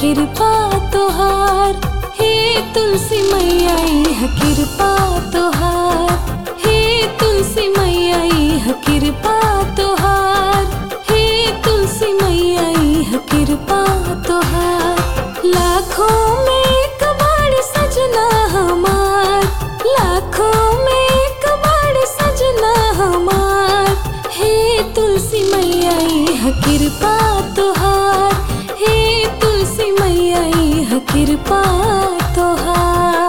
कृपा तोहार हे तुलसी मैया इह कृपा तोहार हे तुलसी मैया इह कृपा तोहार हे तुलसी मैया इह कृपा तोहार लाखों में एक बार सजना हमार लाखों में एक बार सजना हमार हे तुलसी मैया इह कृपा तोहार हे तुलसी मैया इह कृपा तोहार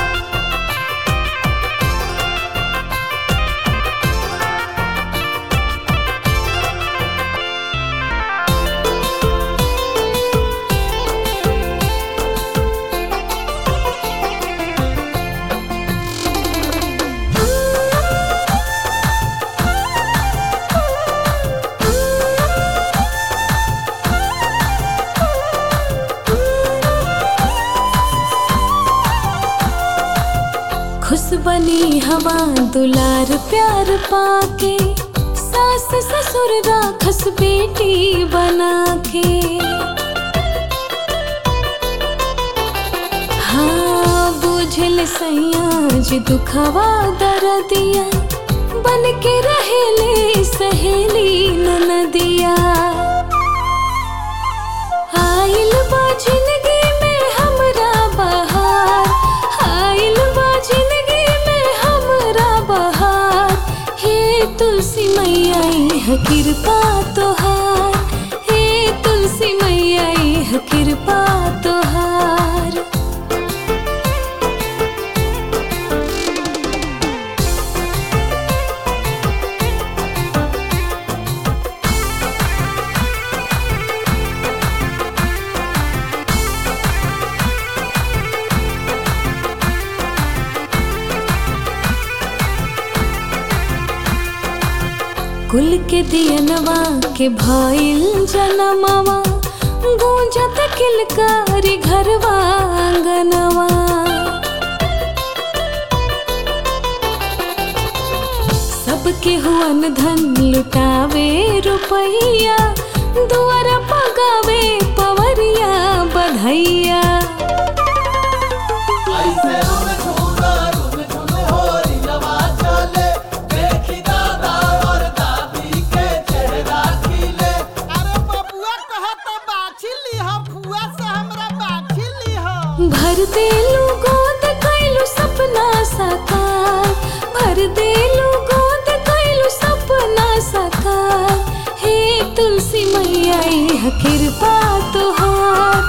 खुश बनी हवा दुलार प्यार पाके सास ससुर राखस बेटी बना के हाँ बुझल सैया जी दुखवा दर्दिया बन के रहेले सहेली ननदिया आइल बा जिंदगी में हमरा बहार आइल बा जिंदगी में हमरा बहार हे तुलसी मैया इह कृपा तोहार हे तुलसी मैया इह कृपा तोहार कुल के दियनवा के भइल जनमवा गूंजत किलकारी घरवा आंगनवा सबके हुअन धन लुटावे रुपैया दुआर पगावे पवरिया बधैया ऐसे रुन झूना रुन झून होरी नवा चले देखी दादा और दादी के चेहरा खिले अरे बबुआ कहत बाछी लीह फुआ से हमरा बाछी लीह भर देलू गोद कैलू सपना साकार भर देलू गोद कैलू सपना साकार हे तुलसी मैया इह कृपा तोहार